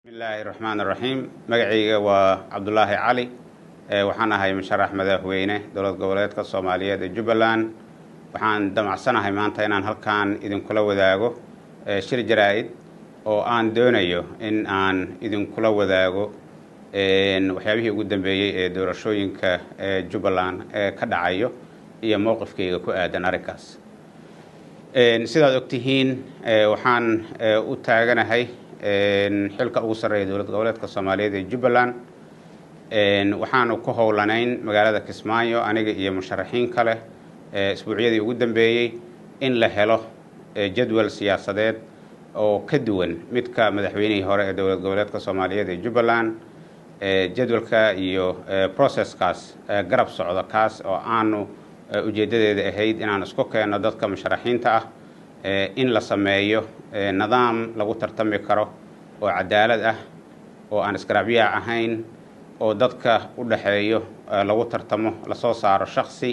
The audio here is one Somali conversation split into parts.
bismillaahi raxmaan raxiim magacayga waa cabdulaahi cali waxaan ahay musharax madaxweyne dowlad goboleedka soomaaliyeed ee jubbaland waxaan damacsanahay maanta inaan halkan idinkula wadaago shir jaraa-id oo aan doonayo in aan idinkula wadaago waxyaabihii ugu dambeeyey ee doorashooyinka ee jubbaland ee ka dhacayo iyo mowqifkayga ku aadan arrinkaas sidaad ogtihiin waxaan u taaganahay xilka ugu sarreeya dowlad goboleedka soomaaliyeed ee jubbaland waxaanu ku howlanayn magaalada kismaayo aniga iyo musharaxiin kale isbuucyadii ugu dambeeyey in la helo jadwal siyaasadeed oo ka duwan midka madaxweynihii hore ee dowlad goboleedka soomaaliyeed ee jubbaland jadwalka iyo processkaas garab socda kaas oo aanu ujeeddadeeda ahayd inaan isku keenno dadka musharaxiinta ah in la sameeyo nidaam lagu tartami karo oo cadaalad ah oo aan isgaraabyaac ahayn oo dadka u dhaxeeyo lagu tartamo lasoo saaro shaksi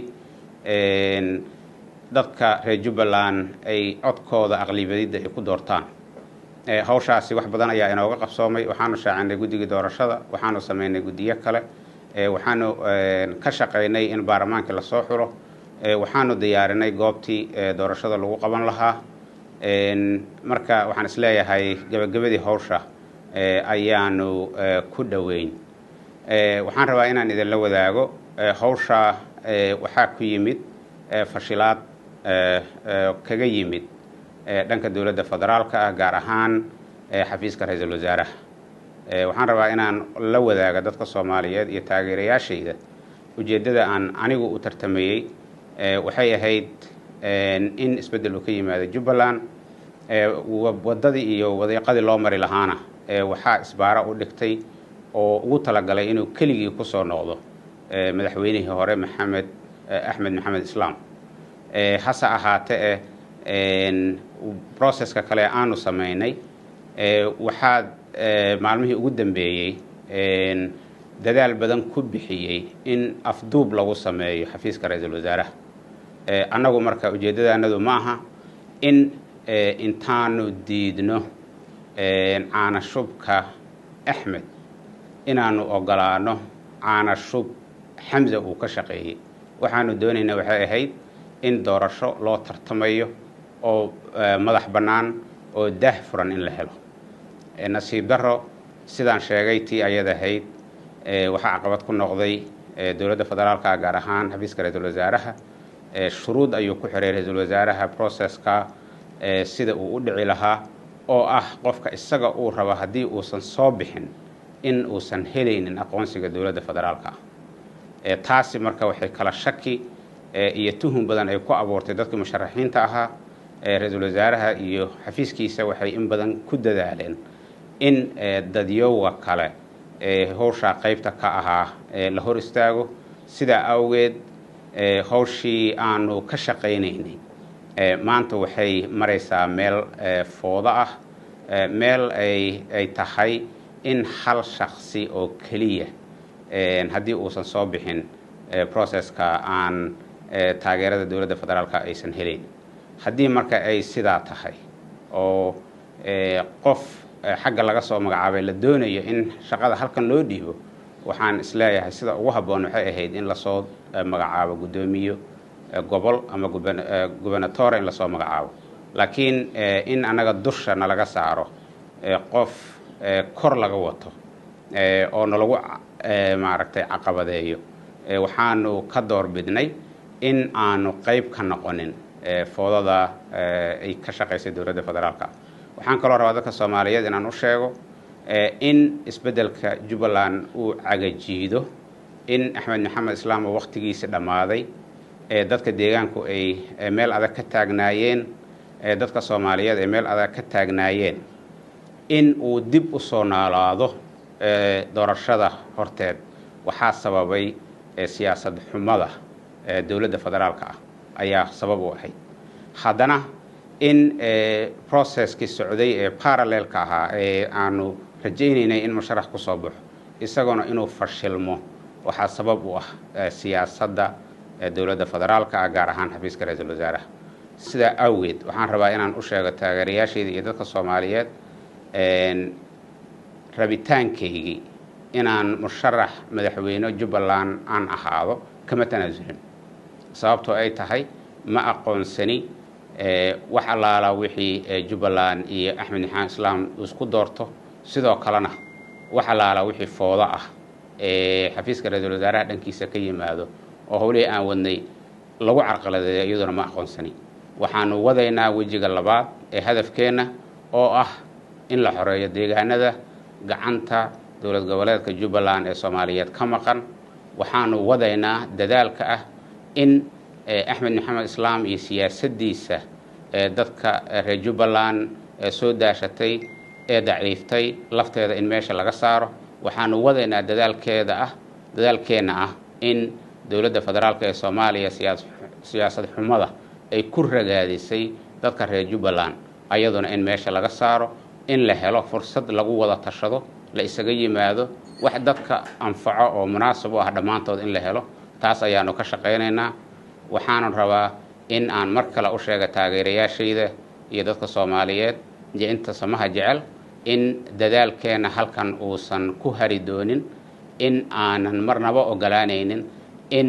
dadka reer jubbaland ay codkooda aqlibadidda ay ku doortaan hawshaasi wax badan ayaa inooga qabsoomay waxaanu shaacinay guddigii doorashada waxaanu sameynay guddiyo kale waxaanu ka shaqaynay in baarlamaankii lasoo xulo waxaanu diyaarinay goobtii doorashada lagu qaban lahaa marka waxaan isleeyahay gebagabadii hawsha ayaanu ku dhoweyn waxaan rabaa inaan idinla wadaago hawsha waxaa ku yimid fashilaad kaga yimid dhanka dowladda federaalka ah gaar ahaan xafiiska ra-iisul wasaaraha waxaan rabaa inaan la wadaaga dadka soomaaliyeed iyo taageerayaashayda ujeeddada aan anigu u tartamayey waxay ahayd in isbeddel uu ka yimaado jubbaland waddadii iyo wadiiqadii loo mari lahaana waxaa isbaara u dhigtay oo ugu talagalay inuu keligii kusoo noqdo madaxweynihii hore maxamed axmed maxamed islaam hase ahaatee processka kale aanu sameynay waxaad maalmihii ugu dambeeyey dadaal badan ku bixiyey in afduub lagu sameeyo xafiiska ra-iisul wasaaraha annagu marka ujeeddadaanadu ma aha in intaanu diidno caanashubka axmed inaanu ogolaano caanashub xamza uu ka shaqeeyey waxaanu doonaynaa waxay ahayd in doorasho loo tartamayo oo madax bannaan oo daah furan in la helo nasiib darro sidaan sheegay tii ayad ahayd waxaa caqabad ku noqday dowladda federaalka gaar ahaan xafiiska ra-iisul wasaaraha shuruud ayuu ku xiray ra-iisul wasaaraha processka sida uu u dhici lahaa oo ah qofka isaga uu rabo haddii uusan soo bixin in uusan helaynin aqoonsiga dowladda federaalka ah taasi marka waxay kala shaki iyo tuhun badan ay ku abuurtay dadkii musharaxiinta ahaa ra-iisul wasaaraha iyo xafiiskiisa waxay in badan ku dadaaleen in dadyowa kale howshaa qaybta ka ahaa la hor istaago sidaa awgeed howshii aanu ka shaqaynaynay maanta waxay maraysaa meel foodo ah meel ay tahay in hal shaksi oo keliya haddii uusan soo bixin processka aan taageerada dowladda federaalka aysan helayn haddii marka ay sidaa tahay oo qof xagga laga soo magacaabay la doonayo in shaqada halkan loo dhiibo waxaan isleeyahay sida ugu habboon waxay ahayd in lasoo magacaabo guddoomiyo gobol ama gubernatore in lasoo magacaabo laakiin in annaga dusha nalaga saaro qof kor laga wato oo nalagu maaragtay caqabadeeyo waxaanu ka door bidnay in aanu qayb ka noqonin foodada ay ka shaqaysay dowladda federaalka waxaan kaloo rabaa dadka soomaaliyeed inaan u sheego in isbeddelka jubbaland uu cagajiido in axmed maxamed islaam oo wakhtigiisi dhammaaday dadka deegaanku ay meel adag ka taagnaayeen dadka soomaaliyeed ay meel adag ka taagnaayeen in uu dib u soo noolaado doorashada horteed waxaa sababay siyaasad xumada dowladda federaalka ah ayaa sabab u ahayd haddana in processkii socday ee parallelka ahaa ee aanu rajaynaynay in musharax ku soo baxo isagoona inuu fashilmo waxaa sabab u ah siyaasadda dowladda federaalka ah gaar ahaan xafiiska ra-iisul wasaaraha sidaa awgeed waxaan rabaa inaan u sheego taageerayaashayda iyo dadka soomaaliyeed rabitaankaygii inaan musharax madaxweyne jubbaland aan ahaado kama tanaasulin sababtoo ay tahay ma aqoonsani wax allaala wixii jubbaland iyo axmed maxamed islaam isku doorto sidoo kalena wax allaala wixii foodo ah ee xafiiska ra-iisul wasaaraha dhankiisa ka yimaado oo howlihii aan wadnay lagu carqaladeeyo iyaduna ma aqoonsani waxaanu wadaynaa wejiga labaad ee hadafkeenna oo ah in la xoreeyo deegaanada gacanta dowlad goboleedka jubbaland ee soomaaliyeed ka maqan waxaanu wadaynaa dadaalka ah in axmed maxamed islaam iyo siyaasaddiisa ee dadka reer jubbaland ee soo daashatay ee daciiftay lafteeda in meesha laga saaro waxaanu wadaynaa dadaalkeeda ah dadaalkeenna ah in dowladda federaalk ee soomaaliya siyaasad xumada ay ku ragaadisay dadka reer jubbaland ayaduna in meesha laga saaro in la helo fursad lagu wada tashado la isaga yimaado wax dadka anfaco oo munaasab u ah dhammaantood in la helo taas ayaanu ka shaqaynaynaa waxaanu rabaa in aan mar kale u sheega taageerayaashayda iyo dadka soomaaliyeed iyo inta samaha jecel in dadaalkeenna halkan uusan ku hari doonin in aanan marnaba ogolaanaynin in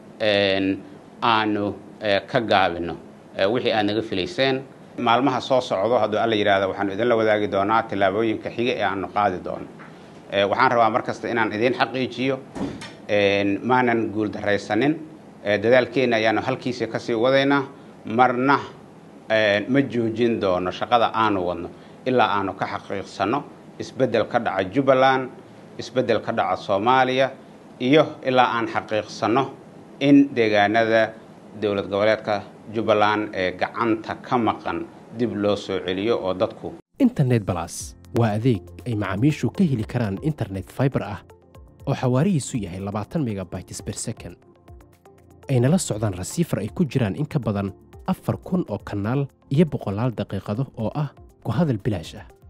aanu ka gaabino wixii aad naga filayseen maalmaha soo socdo hadduu alla yidhaahda waxaanu idinla wadaagi doonaa tillaabooyinka xiga ee aanu qaadi doono waxaan rabaa mar kasta inaan idiin xaqiijiyo maanan guuldaraysanin dadaalkeenna ayaanu halkiisa kasii wadaynaa marna ma joojin doono shaqada aanu wadno ilaa aanu ka xaqiiqsano isbeddel ka dhaca jubbaland isbeddel ka dhaca soomaaliya iyo ilaa aan xaqiiqsano in deegaanada dowlad goboleedka jubbaland ee gacanta ka maqan dib loo soo celiyo oo dadku internet balas waa adeeg ay macaamiishu ka heli karaan internet faibar ah oo xawaarihiisu yahay labaatan megabytes ber second ayna la socdaan rasiifar ay ku jiraan in ka badan afar kun oo kanaal iyo boqolaal daqiiqado oo ah ku hadal bilaash ah